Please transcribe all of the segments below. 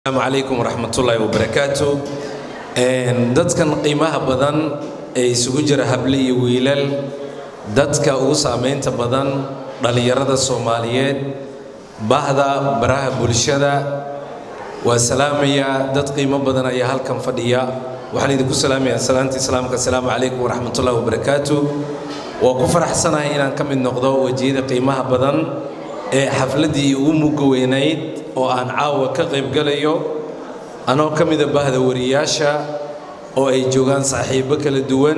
asalaamu calaykum waraxmatullaahi wabarakaatu dadkan qiimaha badan ee isugu jira hable iyo wiilal dadka ugu saamaynta badan dhallinyarada soomaaliyeed bahda baraha bulshada waa salaamayaa dad qiimo badan ayaa halkan fadhiya waxaan idinku salaamayaa salaanta islaamka asalaamu calaykum waraxmatullaahi wabarakaatu waa ku faraxsanahay inaan ka mid noqdo wejiyada qiimaha badan ee xafladdii ugu mugga weynayd oo aan caawa ka qaybgalayo anoo ka mida bahda wariyaasha oo ay joogaan saaxiibbo kala duwan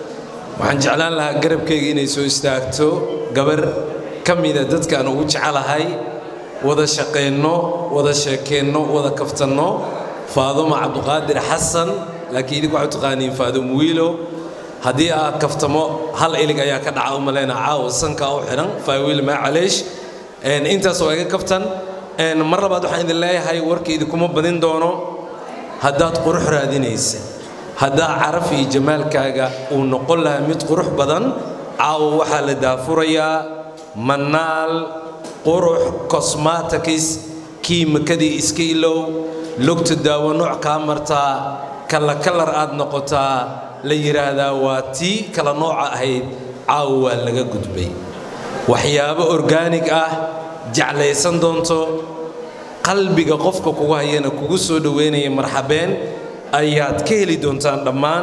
waxaan jeclaan lahaa garabkayga inay soo istaagto gabar ka mida dadkaan ugu jecelahay wada shaqaynno wada sheekeenno wada kaftanno faadumo cabduqaadir xasan laakiin idinku waxay taqaaniin faadum wiilo haddii aad kaftamo hal ilig ayaa ka dhaca u malayna caawa sankaa u xidhan faawiil maa caleesh intaas waa iga kaftan mar labaad waxaan idin leeyahay warka idinkuma badin doono haddaad qurux raadinaysa haddaa caraf iyo jamaalkaaga uu noqon lahaa mid qurux badan caawa waxaa la daafurayaa manaal qurux cosmatikis kiimakadii iska ilow lugta daawo nooc kaa martaa kala kalar aad noqotaa la yidhaahdaa waa tii kala nooca ahayd caawa waa laga gudbay waxyaabo orgaanig ah jeclaysan doonto qalbiga qofka kugu hayana kugu soo dhoweynaya marxabeen ayaad ka heli doontaan dhammaan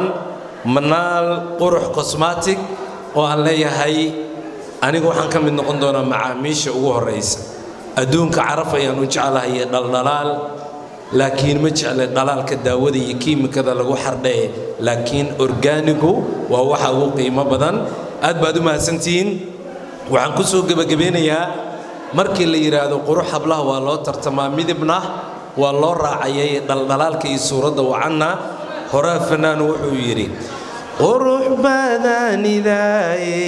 manaal qurux cosmatic oo aan leeyahay anigu waxaan ka mid noqon doonaa macaamiisha ugu horraysa adduunka caraf ayaan u jeclahay dhaldhalaal laakiin ma jecle dhalaalka daawada iyo kiimikada lagu xardhae laakiin orgaanigu waa waxa ugu qiimo badan aad baad u mahadsantihiin waxaan ku soo gebagabeynayaa markii la yidhaahdo qurux hablaha waa loo tartamaa midibna waa loo raacayay dhaldhalaalka iyo suuradda wacanna horaa fanaan wuxuu yidhi qurux badanidaaye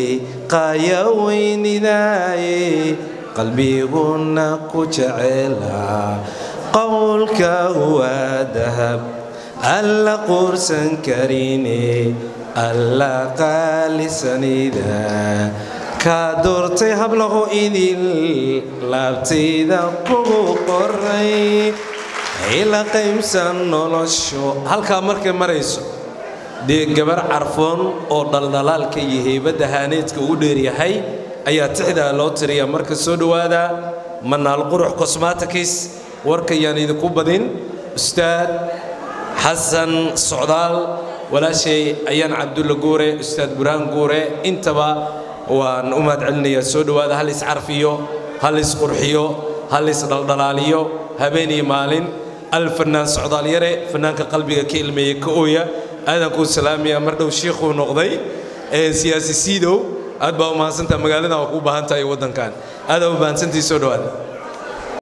qayaweynidaaye qalbiguna ku jecela qowlka waa dahab alla quursan karine alla qaalisanida kaa doortay hablaho idil laabtayda kugu qoray ila qaybsan nolosho halkaa markay marayso dee gabar carfoon oo dhaldhalaalka iyo heybadda haaneedka ugu dheeryahay ayaa tixdaa loo tiriyaa marka soo dhowaada manaal qurux cosmatikis warkayaan idinku badin ustaad xasan socdaal walaashay ayaan cabdulla guure ustaad burhaan guure intaba waan u mahad celinayaa soo dhowaada hal iscarfiyo hal isqurxiyo hal isdhaldhalaaliyo habeen iyo maalin al fannaan socdaal yare fannaanka qalbiga ka ilmeeya ka ooya aadaan kuu salaamayaa mar dhow shiikhuu noqday siyaasi siidow aad baa u mahadsantaha magaaladan waa kuu baahan tahay waddankan aadaa u mahadsantii soo dhowaada